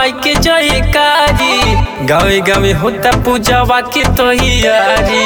माई के जयकारी गावे गावे होता पूजावा के तैयारी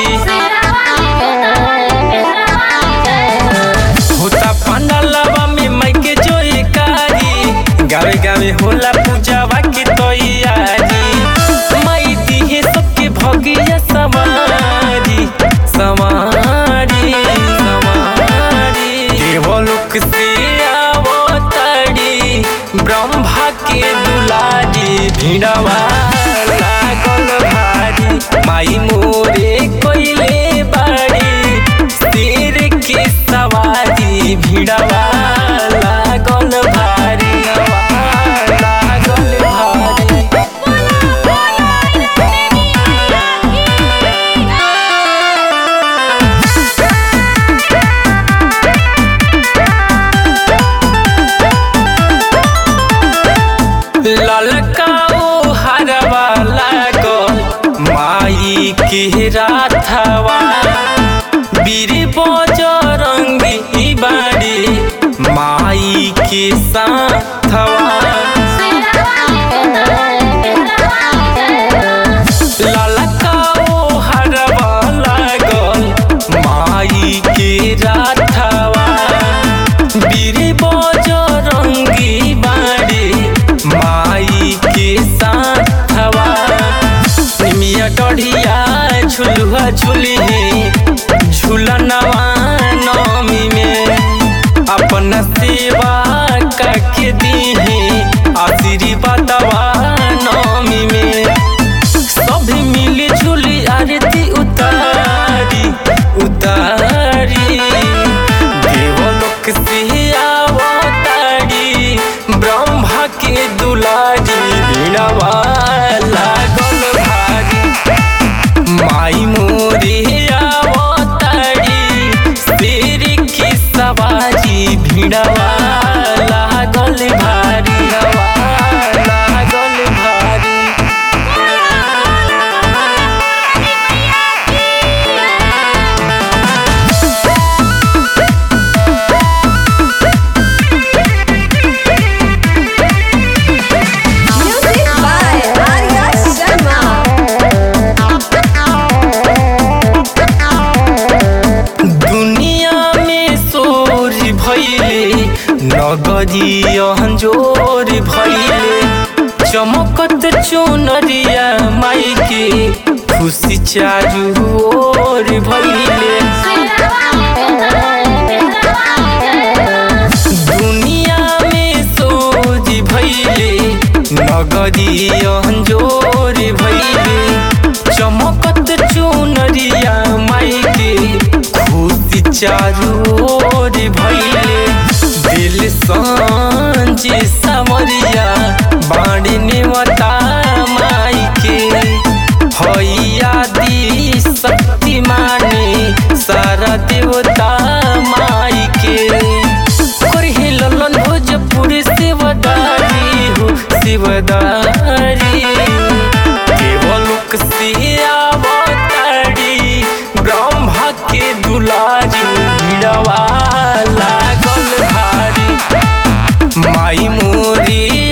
होता पंडालवा में माई के जयकारी गावे गावे होला पूजावा के तैयारी माई दिहे सबके भगिया सवारी सवारी सवारी देवलोक से आवतारी ब्रह्मा के दुलारी भिड़वा लागल भारी माई मोरे कोइले बाड़ी शेर के सवारी भिड़वा लागल भारी लागल भारी ललकाओ हरवा लागल माई के राथवा बीर बजरंगी बाड़ी माई के साथवा ललकाओ हरवा लागल माई के राथवा बीर बजरंगी बाड़ी माई के साथवा निमिया डढ़िया झुलुआ झुली झुलनवा नमी में अपन सेवा करके दीहे आशीर्वादवा नमी में सब मिली झुली आरती उतारी उतारी देवलोक से आवतारी ब्रह्मा के दुलारी वीणवा लागल भारी माई मोरे आवतारी शेर की सवारी भिड़वा लागल भारी लागल भारी Music by Arya Sharma. दुनिया में शोर भैले नगरी अंजोर भैले चमकत चुनरिया माई के खुशी चारू ओर भैले दुनिया में शोर भैले नगरी अंजोर भैले चमकत चुनरिया माई के खुशी चारू ओर भैले दिल सांझे समरिया बाड़ी नेवता माई के हैया दी शक्ति माने सारा देवता माई के करहे ललन भोजपुर शिवदारी हो शिवदारी देवलोक से आवतारी ब्रह्मा के दुलारी भिड़वा लागल भारी माई मोरी